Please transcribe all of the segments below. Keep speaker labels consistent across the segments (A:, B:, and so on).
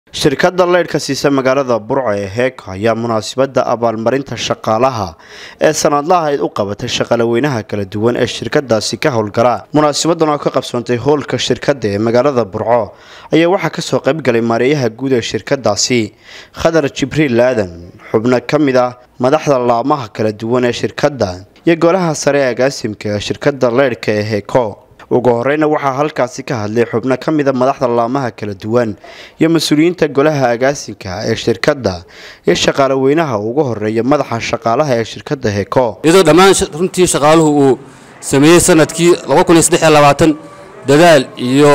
A: shirkadda leydhka siisa magaalada burco ee heeko ayaa munaasabadda abaalmarinta shaqaalaha ee sanadlaha u qabatay shaqalaweynaha kala duwan ee shirkadaasi ka howlgala munaasabadan oo ka qabsoontay howlka shirkadda ee magaalada burco ayaa waxaa kasoo qaybgalay maareeyaha guud ee shirkadaasi khadar jibriil aadan xubno ka mid ah madaxda laamaha kala duwan ee shirkadda iyo golaha sare ee agaasimka ee shirkadda leydhka ee heeko ugu horeyna waxaa halkaasi ka hadlay xubno ka mida madaxda laamaha kala duwan iyo mas-uuliyiinta golaha agaasinka ee shirkadda iyo shaqaalaweynaha ugu horeeya madaxa shaqaalaha ee shirkadda heeko
B: iyadoo dhammaan runtii shaqaaluhu uu sameeyey sanadkii dadaal iyo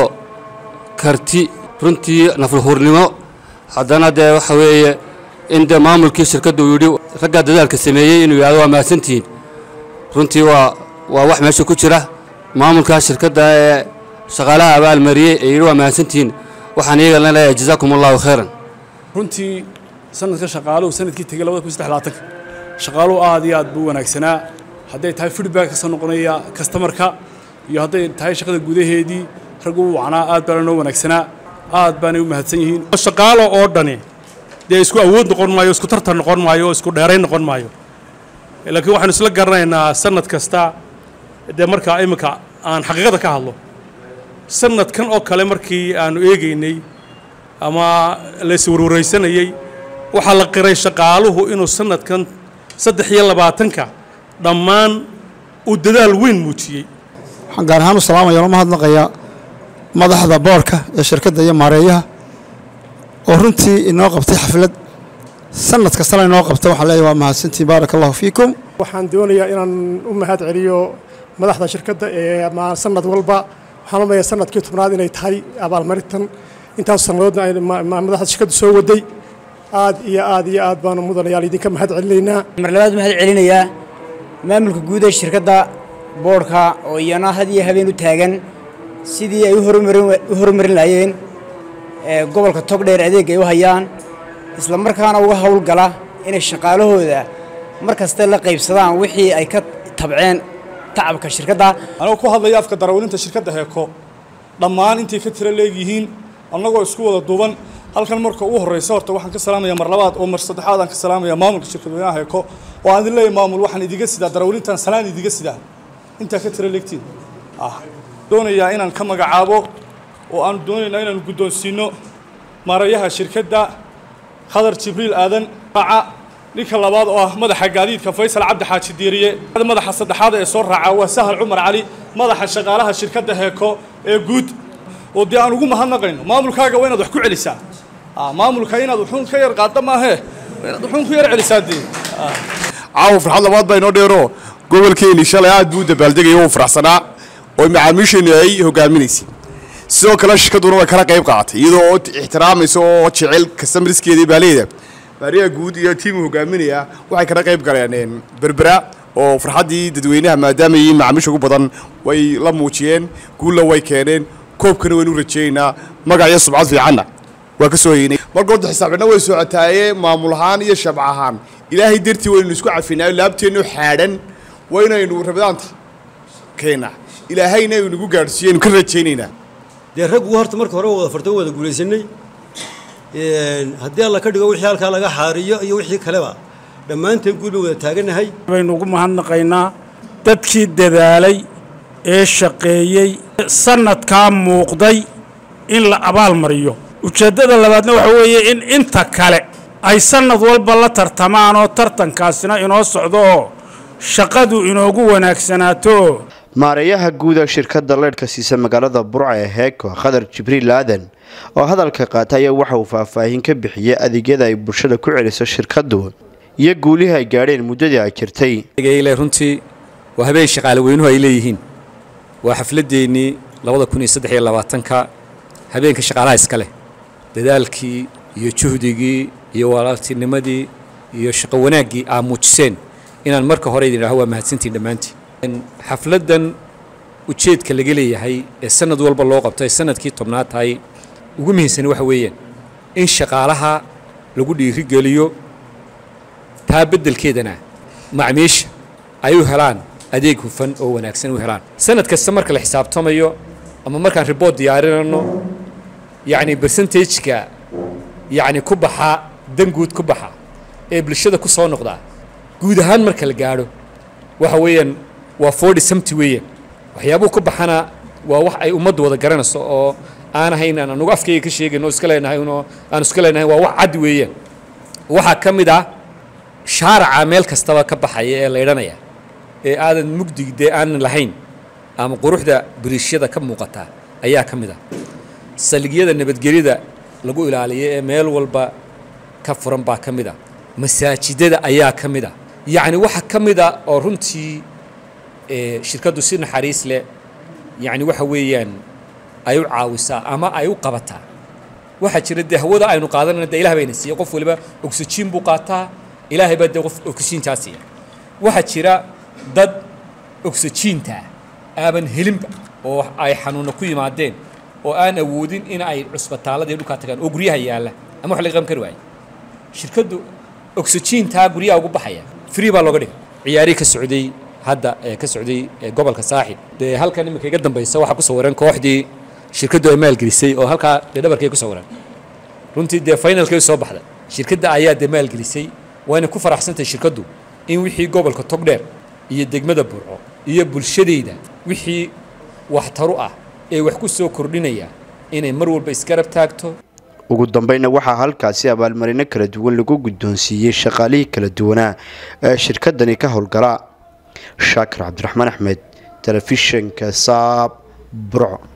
B: karti runtii naflhuurnimo haddana dee waxa weeye in dee maamulkii shirkadda uu yidhi raggaa dadaalka sameeyey inuu yidhahdo waa mahadsantihiin runtii waa waa wax meesha ku jira maamulka shirkadda ee shaqaalaha abaalmariyey ee yidhi waa mahadsantihiin waxaan iyagana leeyahay jazaakum allahu khayran
C: runtii sanadka shaqaaluhu sanadkii tegey shaqaaluhu aad iyo aad buu wanaagsanaa hadday tahay feedback kasoo noqonaya kastamarka iyo hadday tahay shaqada gudaheedii raggu u wacnaa aad baana noo wanaagsanaa aad baanay u mahadsan yihiin
D: shaqaalo oo dhani dee isku awood noqon maayo isku tartan noqon maayo isku dheerayn noqon maayo laakiin waxaanu isla garanaynaa sanad kasta dee markaa iminka aan xaqiiqada ka hadlo sanadkan oo kale markii aanu eegaynay ama layswarwaraysanayey waxaa la qiray shaqaaluhu inuu sanadkan saddex iyo labaatanka dhammaan uu dadaal weyn muujiyey
E: waxaan gaar ahaan u salaamaya oo mahadnaqayaa madaxda boorka ee shirkadda iyo maareeyaha oo runtii inoo qabtay xaflad sanad kastana inoo qabta waxaan leeyahay waa mahadsantiin baaraka allahu fiikum
F: waxaan doonayaa inaan u mahad celiyo madaxda shirkadda ee sanad walba waxaan umaya sanadkii tobnaad inay tahay abaalmarintan intaas sannadoodna madaxda shirkaddu soo waday aad iyo aad iyo aad baanu mudanayaal idinka mahad celinaynaa
G: mar labaad mahad celinayaa maamulka guud ee shirkadda boodhka oo iyana had iyo habeen u taagan sidii ay u horumarin lahaayeen gobolka togdheer adeeg ay u hayaan isla markaana uga howlgala inay shaqaalahooda mar kaste la qaybsadaan wixii ay ka tabceen tacabka shirkadda
C: anagoo ku hadlaya afka darawaliinta shirkadda heeko dhammaan intay ka tiro leegyihiin annagoo isku wada duuban halkan marka ugu horraysa horta waxaan ka salaamaya mar labaad oo mar saddexaad aan ka salaamaya maamulka shirkadweynaha heeko oo aan idin leeyahay maamul waxaan idiga sidaa darawaliintan salaan idiga sidaa intaa ka tiro leegtiin ah doonayaa inaan ka magacaabo oo aan doonaynaa inaanu guddoonsiino maarayaha shirkadda khadar jibriil aadan raaca ninka labaad oo ah madaxa gaadiidka faysal cabdi xaaji diiriye madaxa saddexaad ee soo raaca waa sahal cumar cali madaxa shaqaalaha shirkadda heeko ee guud oo dee aan ugu mahadnaqayno maamulkaaga waa inaad wax ku celisaa maamulka inaad wuxuun ka yar qaadda maahee inaad wuxuun ku yar celisaa dee
H: caawa farxad labaad baa inoo dheero gobolkeeni shalay aad buu u dabaaldegaya u faraxsanaa oo macaamiisheennu ay hogaaminaysay sidoo kale shirkadduna way kala qayb qaadatay iyadoo oo ixtiraamaysa oo jecel kastamaraskeedii baaleeda maariyaha guud iyo tiimu hogaaminaya waxay kala qayb galeen berbera oo farxaddii dadweynaha maadaama yihiin macaamiisha ugu badan way la muujiyeen guulla way keeneen koobkana waynu rajaynaynaa magac iyo subcad fiicanna waa ka soo heynay marka horta xisaabcina way socotaaye maamul ahaan iyo shabc ahaan ilaahay dartii waynu isku cafinaayo laabteennu xaadhan waynaynu rabadaanta keena ilaahayna aynu nagu gaadhsiiyeynu ka rajaynaynaa
I: dee raggu horta marka hore wada fartan wada guulaysanay haddii alla ka dhigo wixii halkaa laga xaariyo iyo wixii kaleba dhammaanteen guul bay wada taaganahay
D: baynu ugu mahadnaqaynaa dadkii dadaalay ee shaqeeyey sanadkaa muuqday in la abaal mariyo ujeeddada labaadna waxa weeye in inta kale ay sanad walba la tartamaan oo tartankaasina inoo socdo oo shaqadu inoogu wanaagsanaato
A: maareeyaha guud ee shirkadda leydhka siisa magaalada burca ee heeko khadar jibriil aadan oo hadalka qaata ayaa waxa uu faahfaahin ka bixiyey adeegyada ay bulshada ku celiso shirkaddu iyo guulihii ay gaadheen muddadii ay jirtay
J: runtii waa habeen shaqaalaweynuhu ay leeyihiin waa xafladeennii labada kun iyo saddex iyo labaatanka habeenka shaqaalaha iska leh dadaalkii iyo juhdigii iyo walaaltinimadii iyo shaqo wanaaggii aa muujiseen inaan marka hore idin idhaho waa mahadsantiin dhammaantiin xafladdan ujeedka laga leeyahay ee sanad walba loo qabto ay sanadkii tobnaad tahay ugu muhiimsani waxa weeyaan in shaqaalaha lagu dhiirigeliyo taa beddelkeedana macmiisha ay u helaan adeeg hufan oo wanaagsan u helaan sanad kasta marka la xisaabtamayo ama markaan riboort diyaarinayno yacni bersentageka yacni ku baxaa dan guud ku baxa ee bulshada ku soo noqdaa guud ahaan marka la gaadho waxa weeyaan waa forty somty weeyaan waxyaabuhu ku baxana waa wax ay ummaddu wada garanayso oo aan ahayn aan anugu afkayga ka sheegayn oo iska leenahay oo aan iska leenahay waa wax cad weeyaan waxaa ka mid ah shaaraca meel kastaba ka baxaya ee laydhanaya ee aadan mugdig dee aanan lahayn ama quruxda biriishyada ka muuqata ayaa ka mid ah saligyada nabadgelyada lagu ilaaliyo ee meel walba ka furan baa ka mid ah masaajidada ayaa ka mid ah yacni waxa ka mid a oo runtii shirkaddu si naxariis leh yacni waxa weeyaan ay u caawisaa ama ay u qabataa waxaa jira dee hawada aynu qaadanayna dee ilah bayna siiya qof waliba oxygen buu qaataa ilaahay baa dee qof oxygentaa siiya waxaa jira dad oxygentaa aaban helinba oo ay xanuuna ku yimaadeen oo aan awoodin in ay cusbitaalada iyo dhulkaa tagaan oo guryaha yaalla ama wax laga qaban kari waayo shirkaddu oxygentaa guryaha ugu baxaya free baa looga dhigay ciyaarihii ka socday hadda ee ka socday gobolka saaxib dee halkan iminka iga dambaysa waxaa ku sawiran kooxdii shirkaddu ay maalgelisay oo halkaa dee dhabarkay ku sawiran runtii dee finalkay soo baxday shirkadda ayaa dee maalgelisay waana ku faraxsantahay shirkaddu in wixii gobolka togdheer iyo degmada burco iyo bulshadayda wixii waxtaru ah ee wax ku soo kordhinaya inay mar walba isgarab taagto
A: ugu dambayna waxaa halkaasi abaalmarino kala duwan lagu guddoonsiiyey shaqaalihii kala duwanaa ee shirkadani ka howlgala shaakir cabdiraxmaan axmed telefishinka saab burco